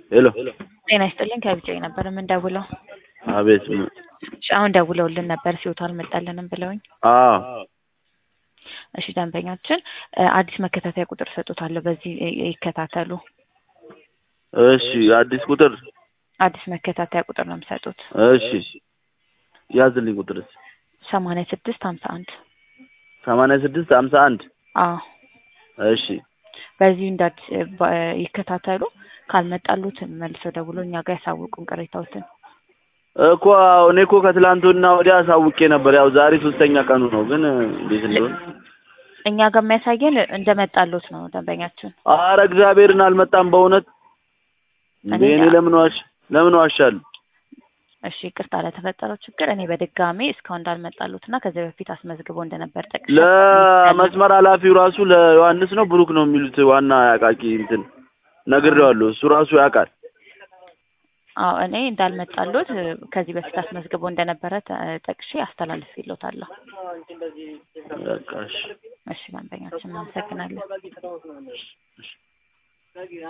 ሄሎ ጤና ይስጥልኝ ከቢጫዬ ነበር የምንደውለው። አቤት እሺ አሁን ደውለውልን ነበር ሲወቱ አልመጣልንም ብለውኝ። አዎ እሺ ደንበኛችን እ አዲስ መከታተያ ቁጥር ሰጡታለሁ በዚህ እ ይከታተሉ። እሺ አዲስ ቁጥር አዲስ መከታተያ ቁጥር ነው የሚሰጡት እሺ ያዝልኝ ቁጥርስ ሰማንያ ስድስት ሀምሳ አንድ ሰማንያ ስድስት ሀምሳ አንድ አዎ እሺ በዚህ እንዳት ባ- ይከታተሉ። ካልመጣሉት መልሰው ደውሎ እኛ ጋር ያሳውቁን ቅሬታዎትን። እኮ አዎ፣ እኔ እኮ ከትላንትና ወዲያ አሳውቄ ነበር። ያው ዛሬ ሶስተኛ ቀኑ ነው፣ ግን እንዴት እንደሆነ እኛ ጋር የሚያሳየን እንደመጣሉት ነው ደንበኛችን። አረ እግዚአብሔርን አልመጣም በእውነት እንዴ! እኔ እኔ ለምን ዋሽ ለምን ዋሻለሁ? እሺ ይቅርታ ለተፈጠረው ችግር እኔ በድጋሚ እስካሁን እንዳልመጣሉት እና ከዚህ በፊት አስመዝግቦ እንደነበር ጠቅሼ ለመስመር ኃላፊው ራሱ ለዮሐንስ ነው ብሩክ ነው የሚሉት ዋና አቃቂ እንትን ነግሬዋለሁ። እሱ ራሱ ያውቃል። አዎ እኔ እንዳልመጣሉት እ ከዚህ በፊት አስመዝግቦ እንደነበረ ተ- ጠቅሼ አስተላልፌልዎታለሁ። በቃ እሺ። እሺ ደንበኛችን እናመሰግናለን።